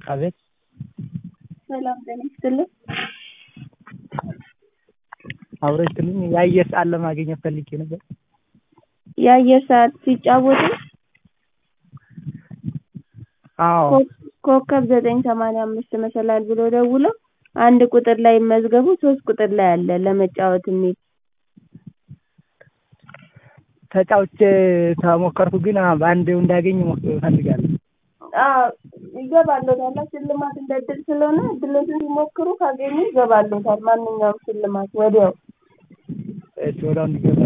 አቤት ሰላም ጤና ይስጥልኝ። አብሮ ይስጥልኝ። የአየር ሰዓት ለማግኘት ፈልጌ ነበር። የአየር ሰዓት ሲጫወቱ አዎ ኮከብ ዘጠኝ ሰማንያ አምስት መሰላል ብለው ደውለው አንድ ቁጥር ላይ ይመዝገቡ ሶስት ቁጥር ላይ አለ ለመጫወት የሚል ተጫውቼ ተሞከርኩ ግን በአንዴው እንዳገኝ እፈልጋለሁ። አዎ ይገባልዎታል። ሽልማት እንደ እድል ስለሆነ እድሎትን ሲሞክሩ ካገኙ ይገባልዎታል ማንኛውም ሽልማት ወዲያው። እሺ ወዲያው እንዲገባ